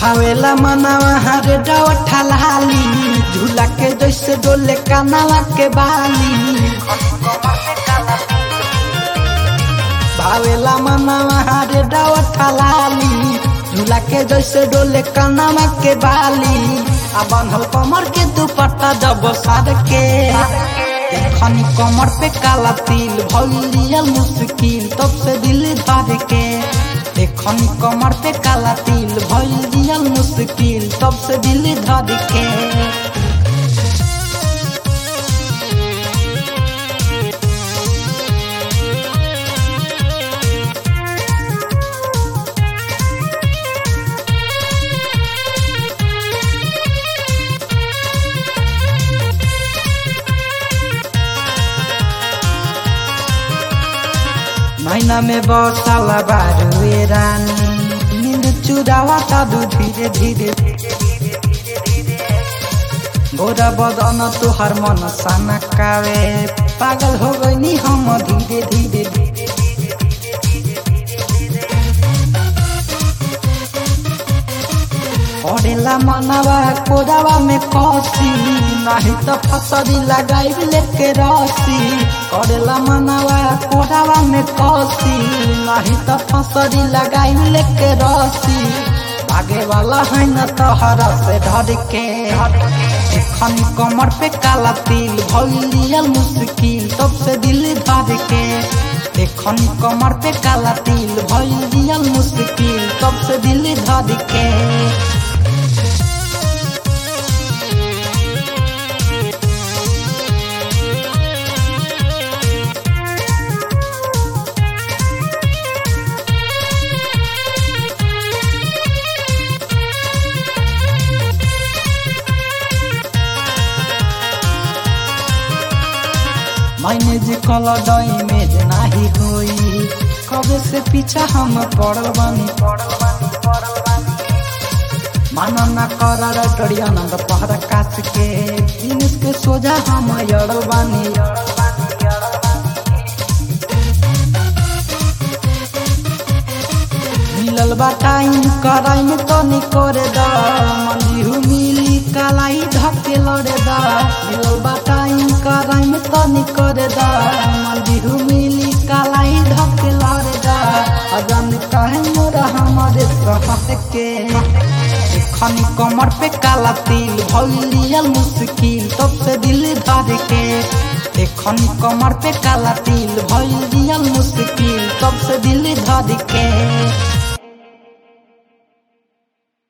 भावेला मनावा हरे डवठा लाली झूला के जैसे डोले कानावा के बाली भावेला मनावा हरे डवठा लाली झूला के जैसे डोले कानावा के बाली आ बांधल कमर के दुपट्टा जब सार के खनी कमर पे काला तिल भइलिया मुश्किल तब से दिल धर के देखनी कमर पे काला तिल भइलिया मुश्किल तब से दिल धर के महीना में बरसाला बारुए रानी नींद चुरावा तादू धीरे धीरे गोरा बदन तुहार मन साना कावे पागल हो गई हम धीरे धीरे पड़ेला मनवा कोदावा में कसी नहीं तो फसरी लगाई लेके रसी करेला मनवा कोदावा में कसी नहीं तो फसरी लगाई लेके रसी भागे वाला है न तोहरा से डर के एखन कमर पे काला तिल भइलिया मुश्किल तब से दिल धर के एखन कमर पे काला तिल भइलिया मुश्किल तब से दिल धर के मैंने जे कल डई में जे नाही होई कबे से पीछा हम पड़ल बानी माना ना कर डरिया नंद पहरा कास के जिनिस के सोजा हम यड़ल बानी मिलल बा टाइम कराई में तो नी करे दा मंदी मिली कालाई धके लड़े दा मिलल बा टाइम कराई में तो नी करे दा मंदी मिली कालाई धके लड़े दा अजन कहे मोरा हमारे सहत के खनी कमर पे काला तिल भइलिया मुश्किल तब से दिल धर के देखनी कमर पे काला तिल भइलिया मुश्किल तब से दिल धर के